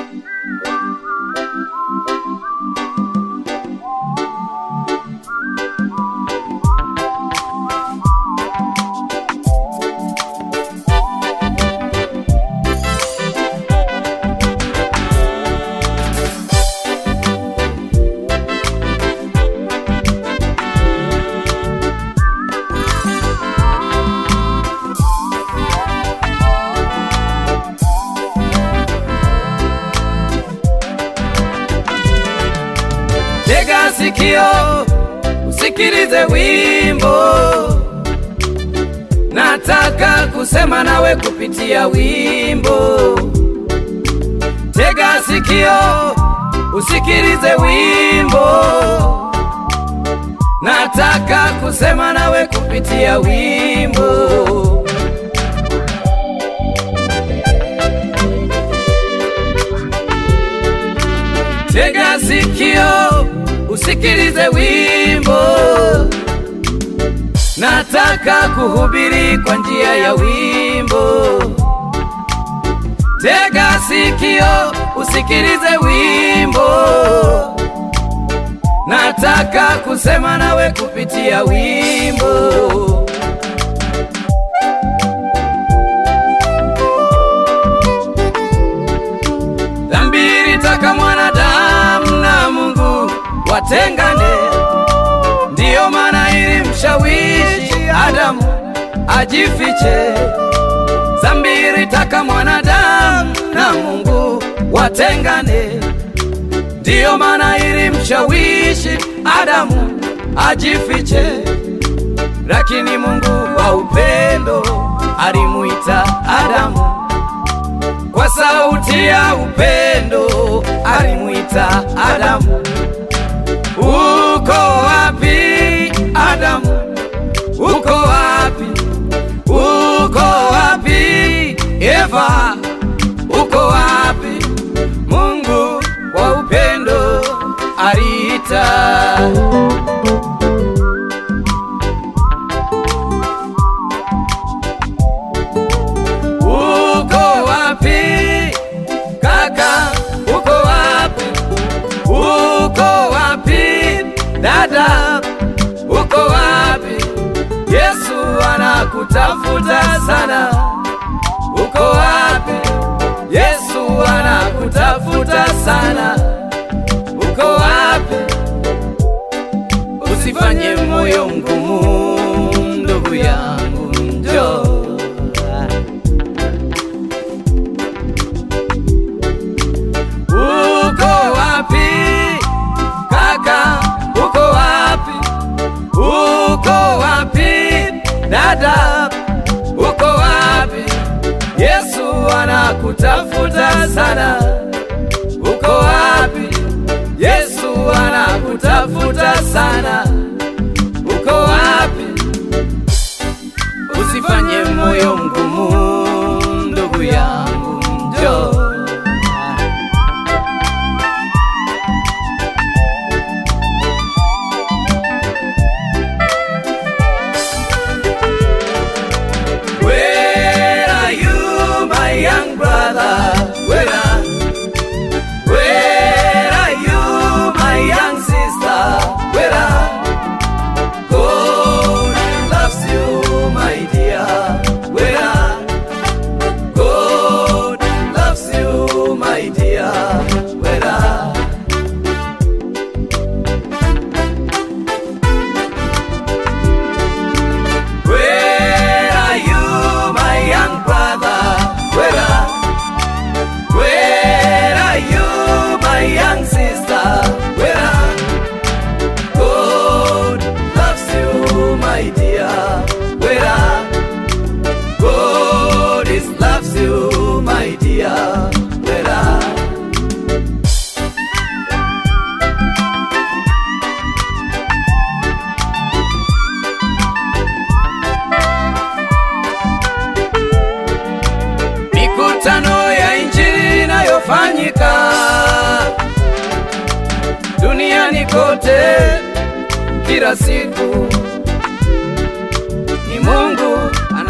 Tega sikio usikilize wimbo, nataka kusema nawe kupitia wimbo. Tega sikio usikilize wimbo, nataka kusema nawe kupitia wimbo. Tega sikio usikilize wimbo, nataka kuhubiri kwa njia ya wimbo. Tega sikio usikilize wimbo, nataka kusema nawe kupitia wimbo. Dhambi ilitaka mwanadamu na Mungu watengane, ndiyo maana ilimshawishi Adamu ajifiche. Dhambi ilitaka mwanadamu na Mungu watengane, ndiyo maana ilimshawishi Adamu ajifiche. Lakini Mungu wa upendo alimuita Adamu kwa sauti ya upendo alimwita Adamu. Uko wapi Adamu? Uko wapi? Uko wapi Eva? Uko wapi? Mungu wa upendo aliita. Uko wapi kaka? Uko wapi? Uko wapi dada? Uko wapi? Yesu anakutafuta sana. Uko wapi? Yesu anakutafuta sana. Uko wapi? Usifanye moyo mgumu, ndugu yangu, njoo Uko wapi kaka? Uko wapi? Uko wapi dada? Uko wapi? Yesu anakutafuta sana. Uko wapi? Yesu anakutafuta sana. Uko wapi? Usifanye moyo mgumu, ndugu yangu, njoo. Where are you, my young brother? Where are, where are you, my young sister? Where are God loves you, my dear? Where are God loves you, my dear? Where are Where are you, my young brother? Where are, where are you, my young sister? Where are God loves you, my dear? Where are God is loves you, my dear? Where are mikutano ya injili inayofanyika duniani kote kila siku. Ni Mungu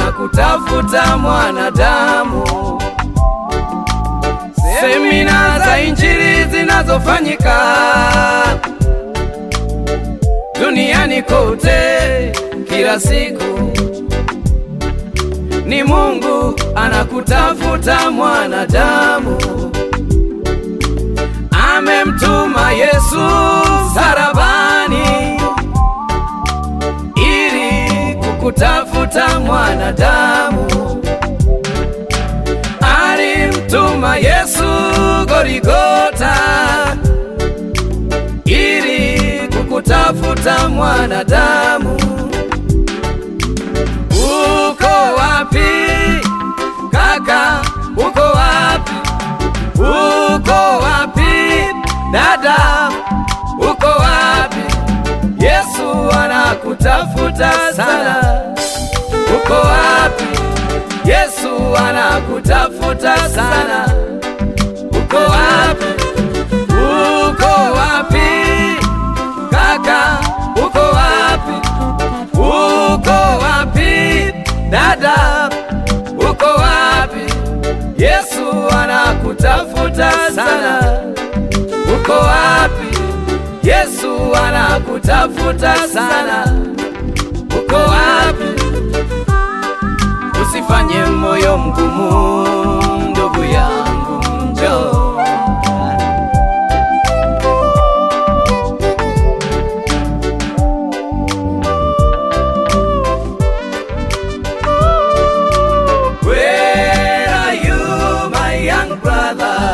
anakutafuta mwanadamu. Semina za zinazofanyika duniani kote kila siku ni Mungu anakutafuta mwanadamu, amemtuma Yesu sarabani ili kukutafuta mwanadamu, alimtuma Yesu Gorigota ili kukutafuta mwanadamu. Uko wapi kaka? Uko wapi? Uko wapi dada? Uko wapi? Yesu anakutafuta sana. Uko wapi? Yesu anakutafuta sana. Uko wapi? Uko wapi kaka? Uko wapi? Uko wapi dada? Uko wapi? Yesu anakutafuta sana. Uko wapi? Yesu anakutafuta sana. Uko wapi? Usifanye moyo mgumu, ndugu yangu, njoo. Where are you, my young brother?